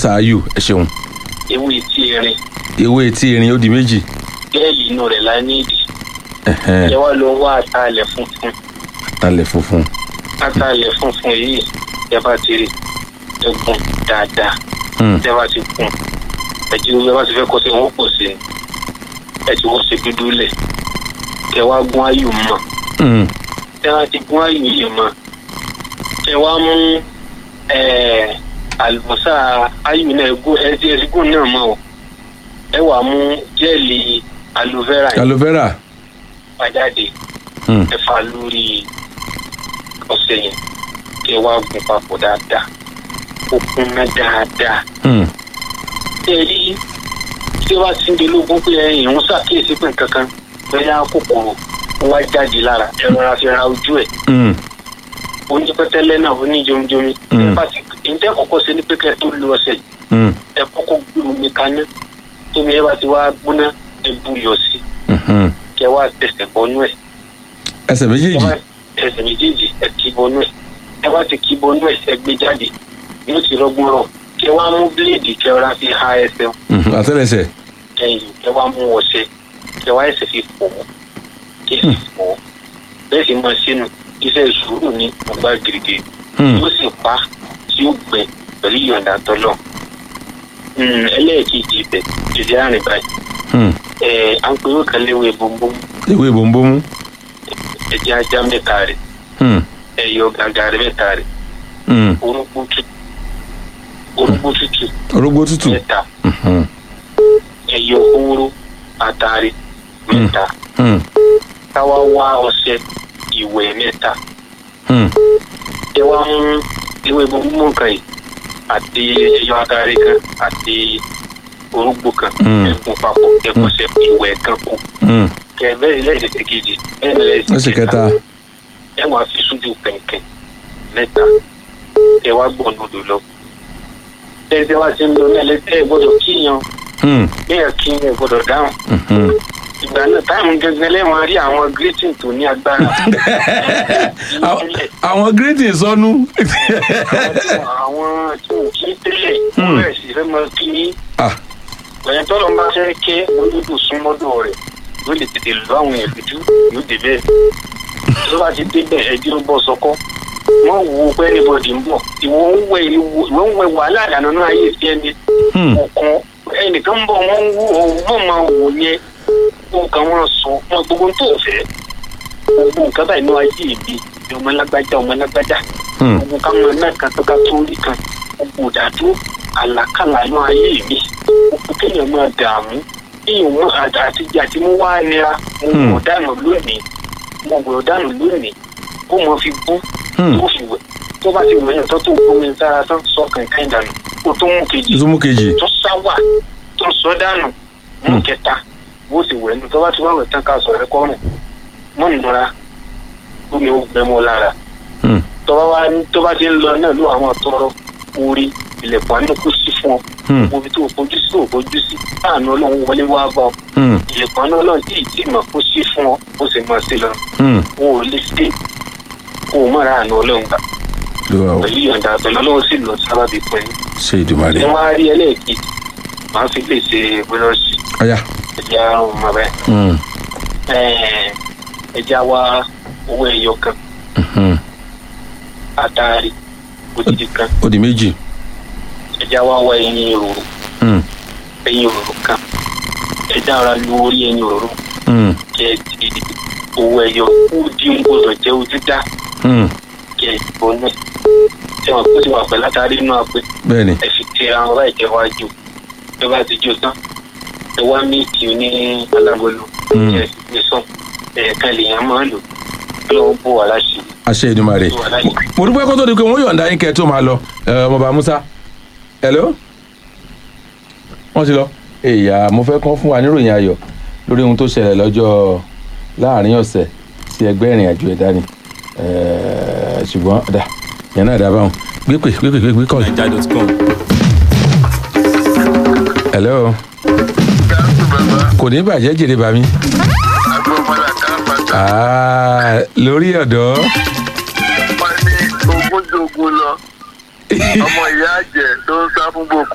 ṣááyù ẹ ṣeun ewé tí erin ewé etí erin ó di méjì gẹ́ẹ̀lì inú rẹ̀ la ní ìdí ẹ̀hẹ́n, ẹ wá lọ wá àtàlẹ̀ funfun talẹ̀ funfun àtàlẹ̀ funfun yìí ẹ bá ti rí ẹgùn dáadáa Hmm, ẹ bá ti kùn ẹjì ẹ bá ti fẹ́ kọ́ sí wọn pọ̀ sí ni ẹ ti wọ́n ṣe dúdú lẹ̀ ẹ wá gún ayù mọ́ hmm, ẹ wá ti gún ayù yìí mọ́ ẹ wá mú ẹ, àlùbọ́sà ayù náà gún ẹ ti ẹ ti gún náà mọ́ o ẹ wá mú jẹ́ẹ̀lì aloe vera yìí aloe vera pàjáde hmm, ẹ fà lórí ọṣẹ yẹn kí ẹ wá gún papọ̀ dáadáa ó kúnná dáadáa hmm, ṣé ẹ rí tí ó bá ti ń di lógún pé ẹ̀yìn ń ṣàkíyèsí pé nǹkan kan bóyá kòkòrò ó wá jáde lára ẹ rọra fi ra ojú ẹ̀ hmm, oúnjẹ pẹ́tẹ́lẹ́ náà ó ní jomijomi Mm. ẹ bá ti ǹjẹ́ kọ́kọ́ ṣe ní pé kẹ́ ẹ tó lu ọṣẹ yìí hmm, ẹ kọ́kọ́ gbé omi kaná tómi ẹ bá ti wá gbóná ẹ bú yọ sí mhm. kẹ́ wá tẹsẹ̀ bọ́nú ẹ̀ ẹsẹ̀ ẹ méjèèjì bá ẹsẹ̀ méjèèjì ẹ kì í bọ́nú ẹ̀ ẹ bá ti kì í bọ́nú ẹ̀ ẹ gbé jáde yóò ti rọgbọ́n rọ kẹ́ wá mú bíléèdì kẹ́ ọ̀rá fi ha ẹsẹ̀ mhm, àtẹ́lẹsẹ̀ kẹ́yìn kẹ́ wá mú ọṣẹ kẹ́ wá ẹsẹ̀ fi fọ̀ ọ́ kẹ́ ẹ fi fọ̀ ọ́ bẹ́ẹ̀ sì máa ṣe nù iṣẹ́ sùúrù ní ọgbà gírígírí hmm, yóò sì pa tí ó gbẹ pẹ̀lú ìyọ̀ǹda tọ́lọ̀ ẹlẹ́ẹ̀kejì ibẹ̀ ìdí àrìn báyìí hmm. ẹ̀ à ń pe owó kan léwé bóńbóń ewé bòńbòmù ẹ̀jẹ̀ ajá mẹ́ta rẹ̀ hmm, ẹ̀yọ gàgà rẹ̀ mẹ́ta rẹ̀ hmm. orúkú tútù orúkú tútù orógbó tútù mẹ́ta mhm, ẹ̀yọ kúrú àtàrí mẹ́ta hmm, káwá wá ọṣẹ ìwẹ̀ mẹ́ta hmm, ẹ wá mú ewé bóńbóń kan yìí àti ẹ̀yọ adarí kan àti orúgbó kan Mm. ẹ̀kún papọ̀ ẹ̀kọ́ṣẹ́ ìwẹ̀ kan kù hmm. kẹ̀mẹ́ lẹ́sẹ̀ kejì ẹ̀mẹ́ ẹsẹ̀ lẹ́sẹ̀ kẹta ẹ wàá fi sójú kẹ̀kẹ́ mẹ́ta ẹ wá gbọ̀n odò lọ. tẹ́tẹ́ wá sí ń lọ nílẹ̀ tẹ́ ẹ gbọ́dọ̀ kíyan hmm, bẹ́ẹ̀ kíyan ẹ gbọ́dọ̀ dáhùn. mhm. ìgbà náà táìmù gẹ́gẹ́ lẹ́wọ̀n rí àwọn greeting tó ní agbára. Àwọn- àwọn greeting sọnù àwọn tí ò kí tẹ́lẹ̀ Hmm. wọ́n bẹ̀rẹ̀ sí fẹ́ mọ kí ní ah ẹ̀yìn tọ́lọ́ máa fẹ́ kẹ́ olódò súnmọ́dọ̀ rẹ̀ yóò lè tètè lọ àwọn èèyàn lójú yóò dé bẹ́ẹ̀. tó bá ti débẹ̀ ẹjọ́ ń bọ̀ sọ́kọ́ wọ́n wo pé anybody ń bọ̀ ìwọ ń wẹ ìwọ ń wẹ wàhálà àdánù náà ayé sí ẹni hmm, ọ̀kan ẹnìkan ń bọ̀ wọ́n ń wú ọ̀hún máa wò yẹn wọn kàn wọ́n sọ wọn gbogbo tó fẹ́ gbogbo nǹkan báyìí ní ayé ìbí ọmọ lágbájá ọmọ lágbájá hmm, gbogbo káwọn náà kan tó ká tó rí kan gbogbo ìdádúró àlàkàlà ní ayé mi gbogbo kéèyàn máa dààmú kéèyàn mọ àtijọ́ àti mú wá nira mo Hmm. gbọ́ dànù lónìí mo gbọ́ dànù lónìí kó mo fi bú hmm. tó fi wẹ̀ tó bá ti wẹ̀ yàn tó tó gbomi sára tán sọ kankan dànù kó tó mú kejì tuntun mú kejì tó sáwà tó sọ dànù mú Hmm. kẹta bó ti wẹ̀ nù tó bá ti wá wẹ̀ tán ká sọ rẹ kọ́rùn mọ́ nùra omi ó gbẹ mọ́ lára hmm, tọ́ba wa ní tó bá ti ń lọ náà ló àwọn tọrọ orí ilẹ̀kùn àánú kó sí fún ọ hmm, omi tó o fojú sí ò fojú sí láàánú ọlọ́run wọlé wá bá ọ hmm, ilẹ̀kùn àánú ọlọ́run tí ì tí mọ̀ kó sí fún ọ ó sì mọ̀ sí lọ hmm. o ò lè ṣe kó o mọ̀ra àánú ọlọ́run gbà lówà o pẹ̀lú ìyọ̀ǹda àtọ̀ lọ́wọ́ sì lọ sábàbí pẹ̀lú ṣe ìdùmarè ẹ wá rí ẹlẹ́ẹ̀kejì máa fi lè ṣe búrọ́ọ̀ṣì ọyá ẹ̀jẹ̀ àrùn ọmọ bẹ́ẹ̀ hmm, ẹ̀jẹ̀ àwa owó ẹyọ kan mhm. àtàrí òdìdí kan ó di méjì ẹ̀jẹ̀ àwa wá ẹyin òróró hmm, ẹyin òróró kan ẹ̀jẹ̀ ara lu orí ẹyin òróró hmm, kẹ ẹ di owó ẹyọ kú di ń gbọdọ̀ jẹ́ ojú dá hmm. kẹ ẹ bọ́ náà tí wọn kó ti wà pẹ̀lú àtàrí inú apẹ bẹ́ẹ̀ni ẹ fi tẹ àwọn báyìí kẹ wá jò ẹ bá ti jó tán ẹ wá míìkì oní alágolo Mm. ẹ sì gbé sàn ẹ̀ẹ̀kan lèèyàn máa lò lọ́wọ́ bó wà láṣìírí àṣẹ ìdùmarè bó wà láṣìírí. mo dúpẹ́ kó tó di pé wọ́n yọ̀ǹda yín kẹ́ ẹ tó máa lọ ẹ, ọmọọba musa hello wọ́n ti lọ èyà mo fẹ́ kán fún wa níròyìn ayọ̀ lórí ohun tó ṣẹlẹ̀ lọ́jọ́ láàrin ọ̀sẹ̀ sí ẹgbẹ́ ìrìn àjò ẹ̀dá ni Ẹ, ṣùgbọ́n dà yẹn náà dábàá wọn gbé pè gbé pè gbé pè kọ́ọ̀lù. naija.com. hello kò ní bàjẹ́ jèrè bàmí agbófinró àkàràpàtà Ah, lórí ọ̀dọ́ wọn ní ogún jogun lọ ọmọ ìyá àjẹ tó ń sá fún boko